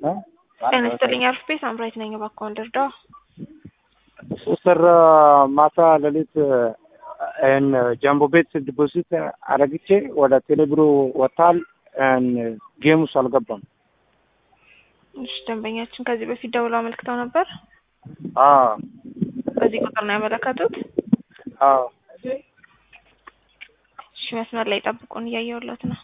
ጤና ይስጥልኝ አርፍቤ ሳምራዊት ነኝ። እባክዎ ልርዳው? ስር ማታ ሌሊት ይህን ጃምቦ ቤት ዲፖዚት አረግቼ ወደ ቴሌብሩ ወጥቷል። ጌም ውስጥ አልገባም። እሺ ደንበኛችን ከዚህ በፊት ደውለው አመልክተው ነበር። አዎ በዚህ ቁጥር ነው ያመለከቱት? አዎ እሺ መስመር ላይ ጠብቁን፣ እያየሁለት ነው።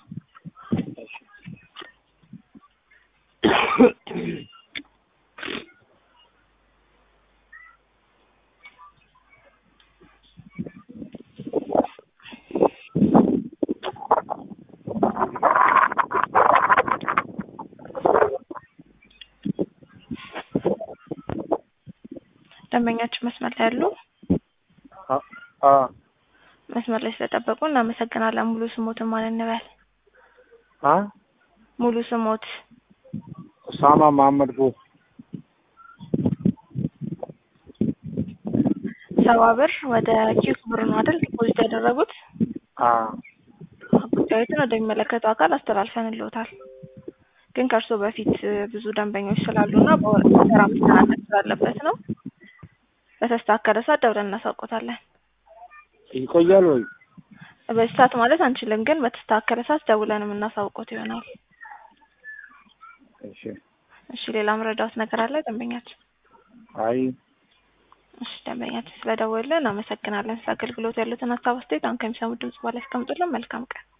ደንበኛችን መስመር ላይ ያሉ አዎ መስመር ላይ ስለጠበቁ እናመሰግናለን። ሙሉ ስሞትን ማን እንበል? አ ሙሉ ስሞት ኡሳማ መሐመድ ቡ ሰባ ብር ወደ ኪዩክ ብር ነው አይደል ዲፖዚት ያደረጉት? አዎ ጉዳዮትን ወደሚመለከተው አካል አስተላልፈንልዎታል። ግን ከእርስዎ በፊት ብዙ ደንበኞች ስላሉና በወራ መስተናገድ ስላለበት ነው። በተስተካከለ ሰዓት ደውለን እናሳውቆታለን። ይቆያል ወይ? በዚህ ሰዓት ማለት አንችልም፣ ግን በተስተካከለ ሰዓት ደውለን የምናሳውቆት ይሆናል። እሺ እሺ ሌላ መረዳት ነገር አለ ደንበኛችን? አይ እሺ ደንበኛችን ስለደወልን እናመሰግናለን። ስለ አገልግሎት ያሉትን ሀሳብ አስተያየት አሁን ከሚሰሙት ድምጽ በኋላ ያስቀምጡልን። መልካም ቀን